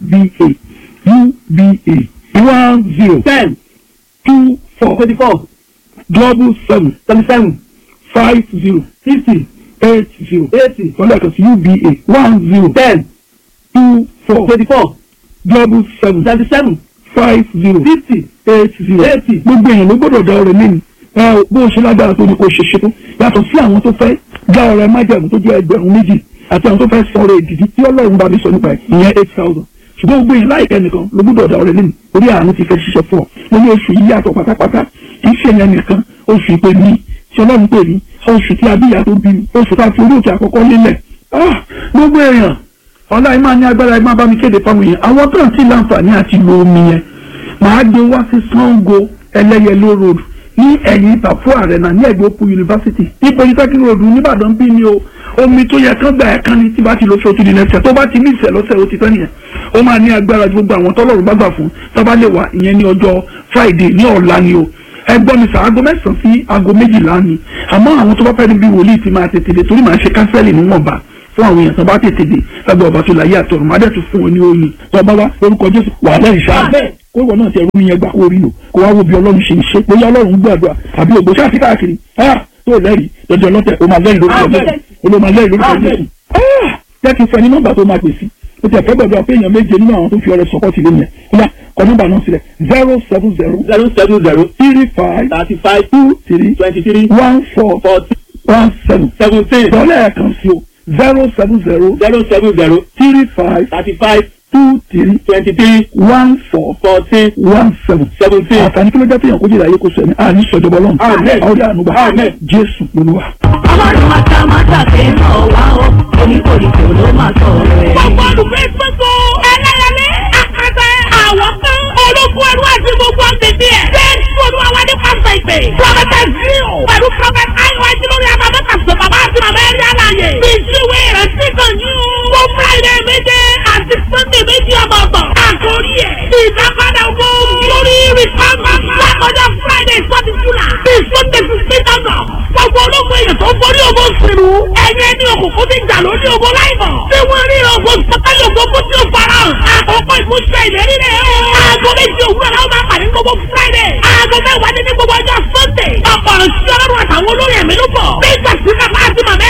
uba uba one zero ten two four twenty four double seven seventy seven five zero fifty eight zero eighty wọ́n lẹ́ẹ̀kan sí uba one zero ten two four twenty four double seven seventy seven five zero fifty eight zero eighty. gbogbo èèyàn ló gbọ́dọ̀ dá ọrẹ lẹ́nu ẹ bó o ṣe lágbára tó ní kó o ṣe ṣe tó yàtọ̀ sí àwọn tó fẹ́ dá ọrẹ májàmú tó jẹ́ ẹgbẹ̀rún méjì àti àwọn tó fẹ́ sọ ọrẹ ìdìdí tí ọlọ́run bá mi sọ nípa ẹ̀ ìyẹn eight thousand ṣùgbọ́n gbogbo èèyàn láìpẹ́ nìkan ló gbọ́dọ̀ dá ọrẹ lẹ́nu orí àánú ti fẹ́ ṣiṣẹ́ fún ọ mo ní oṣù yìí yàtọ̀ pátápátá kì í ṣe yẹn nìkan oṣù ìpè mi tí ọlọ́run pè mí oṣù tí abíyá tó bí mi oṣù tá a fi orí òkè àkọ́kọ́ lélẹ̀ ah gbogbo èèyàn ọlá ẹ máa ní agbára ẹ máa bá mi kéde fáwọn èèyàn àwọn tó ń tí láǹfààní àti lo omi yẹn màá gbé wá sí Ṣàngó ẹlẹ́yẹlé road ní ẹ̀yìn ìtàfó àrẹ̀nà ní ẹ̀gbẹ́ òpó yunifásitì ní polytechnic road nìbàdàn bí ni o omi tó yẹ kán gbà ẹ̀ kán ní tí bá ti lọ sí òtún nìyẹn tó bá ti ní ìṣẹ̀ lọ́sẹ̀ ó ti tán nìyẹn ó máa ní agbára ju gbogbo àwọn tọ́lọ́run bá gbà fún tó bá lè wà ìyẹn ní ọjọ́ friday ní ọ̀la ni o ẹgbọ́n mi sà aago mẹ́sàn-án sí aago méjìlá ni àmọ́ àwọn tó bá fẹ́ níbi wòlíì ti máa tètè dé torí màá ṣe kánsẹ́lì níwọ̀nba fún àwọn èèyàn tó bá tètè dé lábẹ́ ọba tó láyé àtọ̀run má dẹ̀ tún fún wọn ní oyin tó bá wá orúkọ jésù wà lẹ́yìn ṣáà kó ìwọ náà ti ẹrú mi yẹn gbà kó rí lò kó wá wo bí ọlọ́run ṣe ń ṣe bóyá ọlọ́run gbàdúrà àbí ògbó ṣáà sí káàkiri tó lẹ́rìí lọ́jọ́ lọ́tẹ̀ o máa lẹ́rìí lórúkọ jésù o ló máa lẹ́rìí lórúkọ jésù jẹ́ kí n fẹ́ ní nọ́mbà tó máa pè sí o ti ẹ̀fẹ́ gbàdúrà pé èèyàn méje nínú àwọn tó fi ọrẹ sọ́kọ́ sílé yẹn kódà kọ nọ́mbà náà sílẹ̀ zero seven zero zero seven zero three five thirty five two three twenty three one four forty one seven seventeen dọ́lẹ̀ ẹ̀kan sí o zero seven zero zero seven zero three five thirty five two three twenty three one four fourteen one seven. seventeen. àtàní kí ló jẹ́ téèyàn kó jìnnà ayé kó sọ ẹ̀mí àní sọ̀jọ̀bọ̀ lọ́nù. Àmín. àwọn ọ̀rẹ́ ànúgbà Àmín. jésù lolúwa. ọlọ́run àtàmátà ṣe ń rọ̀ wá o oníkòríkò ló máa sọ rẹ̀. gbogbo olùgbé gbogbo ẹlẹ́yẹlé àkàtà àwọn kan ológun ẹrú àti gbogbo ọ̀gbẹ̀dẹ̀ ẹ̀. bẹ́ẹ̀ ni olúwa wa ní pásítọ̀ ìpè. prọfẹtà zio pẹ̀lú prọfẹtà ayiwa jùlọrí abamẹ́ta sọ bàbá àti màmá ẹ̀rí àlàyé. bí ìṣúwé rẹ̀ sí kan yín. mo friday méje àti sunday méjì ọ̀tọ̀ọ̀tọ̀. àkórí ẹ̀ ìdápadà owó lórí rìpámà. lákọjá friday forty july. bí sunday fifteen august. gbogbo ológun èèyàn tó ń borí ogun sínú. ẹ̀yẹ ní òkùnkùn ti jà lórí ogun láìmọ̀. tí wọ́n rí ogun sọ́kàlì ogun kó tí ó fara hàn. àkókò ìmúṣẹ ìlérí rẹ̀ o. aago méjì òwúrọ̀ la ó máa pàdé gbogbo friday. aago mẹ́wàá ní ní gbogbo ọjọ́ sunday. ọ̀pọ̀ ọ̀rọ̀ sí ọlọ́run àtàwọn olórí ẹ̀mí ló bọ̀. nígbà tí bàbá àti màmá